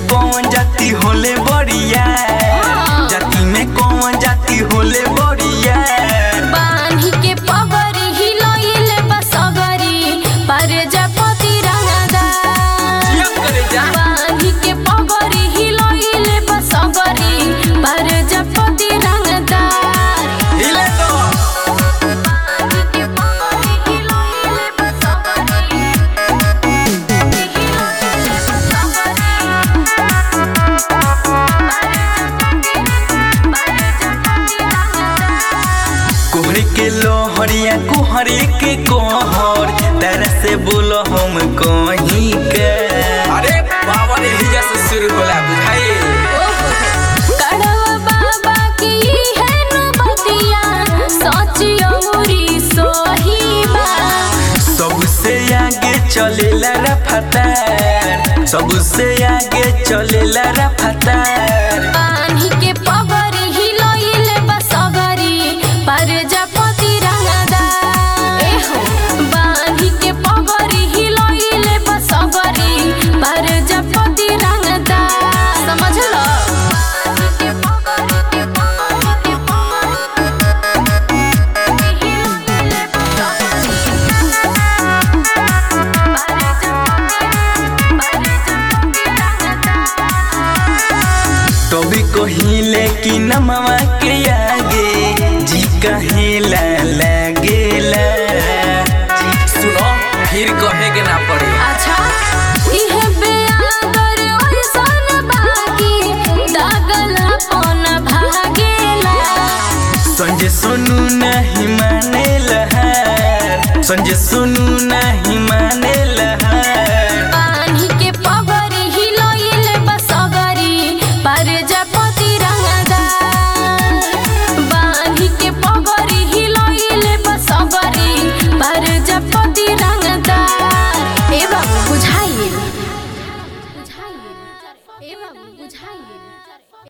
कौन जाति होले बढ़िया जाति में कौन जाति होले बढ़िया बांधी के पगरी हिलोइले बसगरी प्रजापति रंगदार बांधी के पगरी हिलोइले बसगरी प्रजापति रंगदार हिले तो बांधी के पगरी हिलोइले बसगरी हिलोइले कोहरे के लोहरिया कोहरे के कोहर तरह से बोलो हम कहीं के अरे बाबा रे हिजा से शुरू होला बुझाई कड़वा बाबा की है नबतिया सच औरी सोहीबा सबसे आगे चलेला रफ्तार सबसे आगे चलेला रफ्तार बांधी के पगरी हिलोइले बसगरी प्रजापति रंगदार एहो बांधी के पगरी हिलोइले बसगरी प्रजापति रंगदार समझ लो बांधी के पगरी के पगरी के पगरी हिलोइले तभी कहिले कि नमवा के आगे जी कहेला लगेला सुनो फिर कहे के ना पड़े अच्छा इहे बेआदर ओइसन बाकी दागला पन भागेला संजय सोनू नहीं माने लहार संजय सोनू